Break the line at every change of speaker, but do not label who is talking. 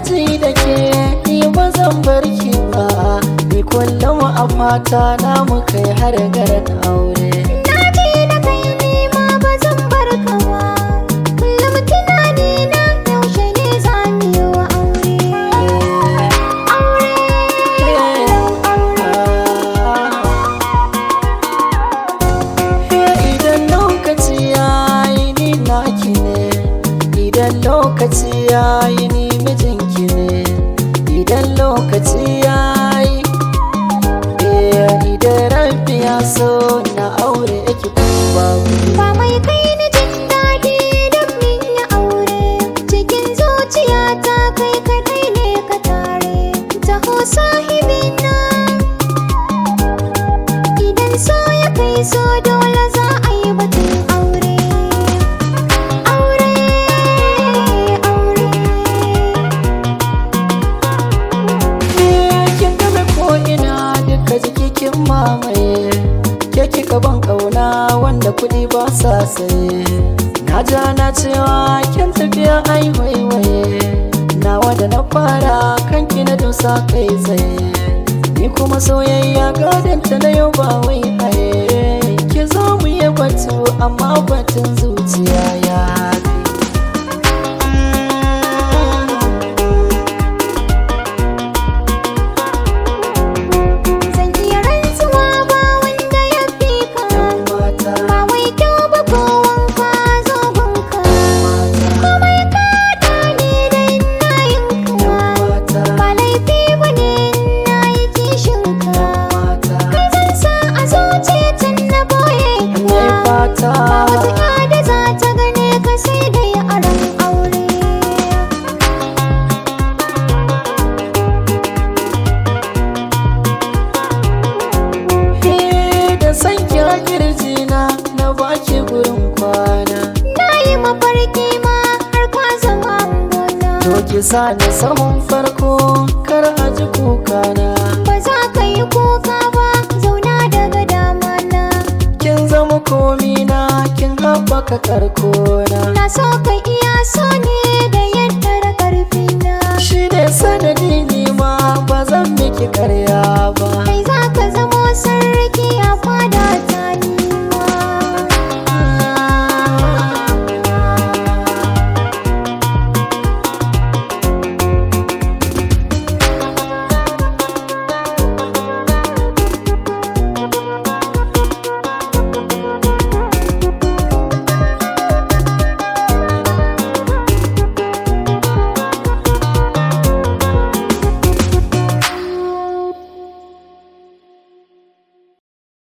ji da ke ni ba zan bar ki ba ni kullum a fata na mu kai har garin aure
Na ji da kai ni ma ba zan bar ka ba Kullum tunani na yaushe ne za mu yi wa aure Aure
Idan lokaci ya yi ni naki ne Idan lokaci ya yi ni mijinki ne Idan lokaci ya yi Idan rabbi ya so na aure ki babu
Ba mai kai ni jin daɗi don min yi aure Cikin zuciyata kai kaɗai ne ka tare Taho sahibina Idan so ya kai so dole za a yi batun aure Aure, aure
kin game ko ina duka jiki kin mamaye ke kika ban kauna wanda kuɗi ba sa saye na ja na cewa kin tafiya ai waiwaye nawa da na fara kanki na dosa kai tsaye ni kuma soyayya gadanta na yau ba wai haye ki zo mu yi batu amma batun zuciya ya fi
Zan iya rantsuwa ba wanda ya fi ka
mata
Ba wai kyau ba ko wanka zogonka Komai ka ne da ina yin ka
mata
Ba laifi ba ne na yi kishin ka
mata
Kai zan sa a zuciya tun na boye
ne
ka
fata
Ba wata ya da za ta gane ka sai dai a ran aure
He da san kira kirjina na baki gurin kwana
Na yi mafarki ma har ka zama gona
To ki sa ni sahun farko kar a ji kukana
Ba za ka yi kuka ba zauna daga dama na
Kin zama komina kin haɓaka karkona
Na so ka iya so ne da yadda da ƙarfi na
Shi ne sanadi ni ma ba zan miki karya